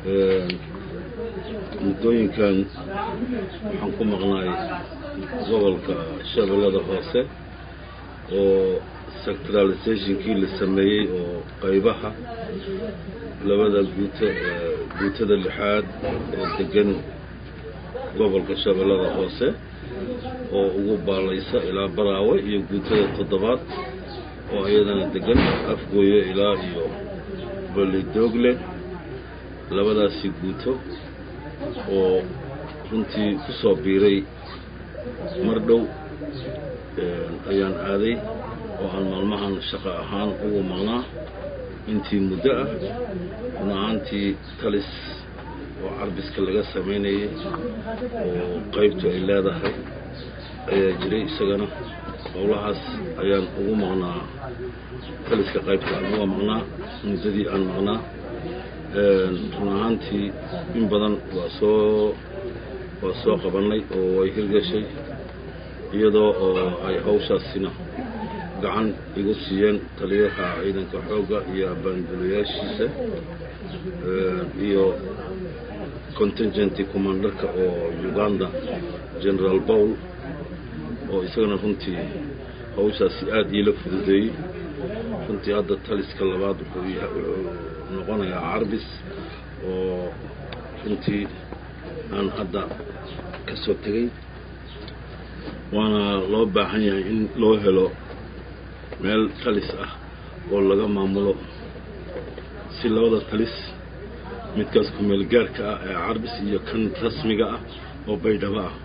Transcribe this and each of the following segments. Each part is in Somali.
muddooyinkan waxaan ku maqnaay gobolka shabeellada hoose oo sectralizationkii la sameeyey oo qaybaha labada guuto guutada lixaad oo degan gobolka shabeellada hoose oo ugu baalaysa ilaa baraawe iyo guutada toddobaad oo iyadana degan afgooye ilaa iyo bolidoogle labadaasi guuto oo runtii ku soo biiray mar dhow ayaan aaday oo aan maalmahan shaqo ahaan ugu maqnaa intii muddo ah run ahaantii talis oo carbiska laga samaynayay oo qaybtu ay leedahay ayaa jiray isagana howlahaas ayaan ugu maqnaa taliska qaybta aan uga maqnaa muddadii aan maqnaa run ahaantii in badan waa soo waa soo qabannay oo way hirgashay iyadoo oo ay hawshaasina gacan igu siiyeen taliyaha ciidanka xoogga iyo abaangulayaashiisa iyo contingenti commandarka oo uganda generaal bowl oo isagana runtii hawshaasi aada iila fududeeyey runtii hadda taliska labaad wuxuu noqonayaa carbis oo runtii aan hadda ka soo tegey waana loo baahan yahay in loo helo meel talis ah oo laga maamulo si labada talis midkaas kumeel gaarka ah ee carbis iyo kan rasmiga ah oo baydhabo ah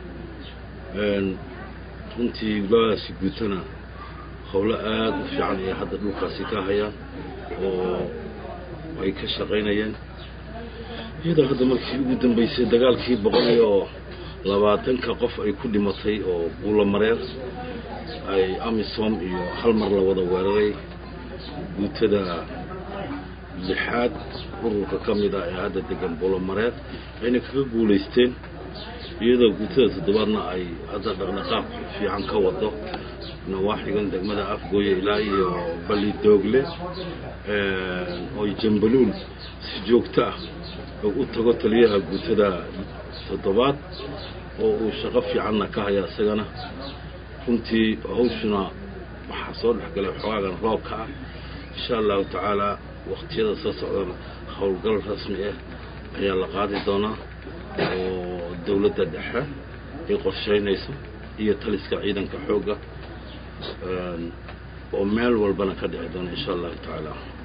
runtii labadaasi guutana howlo aada u fiican ayay hadda dhulkaasi ka hayaan oo ay ka shaqaynayeen iyadoo hadda markii ugu dambeysay dagaalkii boqol iyo labaatanka qof ay ku dhimatay oo buulamareer ay amisom iyo hal mar la wada weeraray guutada lixaad ururka ka mid ah ee hadda degan buulamareer ayna kaga guulaysteen iyadoo guutada toddobaadna ay hadda dhaqdhaqaaq fiican ka wado nawaaxigan degmada afgooye ilaa iyo balidoogle oo jambaluul si joogto ah u tago taliyaha guutada toddobaad oo uu shaqo fiicanna ka haya isagana runtii hawshuna waxaa soo dhexgalay xogaagan roobka ah insha allahu tacaalaa waktiyada soo socdana howlgal rasmi ah ayaa la qaadi doonaa oo dowladda dhexe ay qorshaynayso iyo taliska ciidanka xoogga oo meel walbana ka dhici doona insha allahu tacaala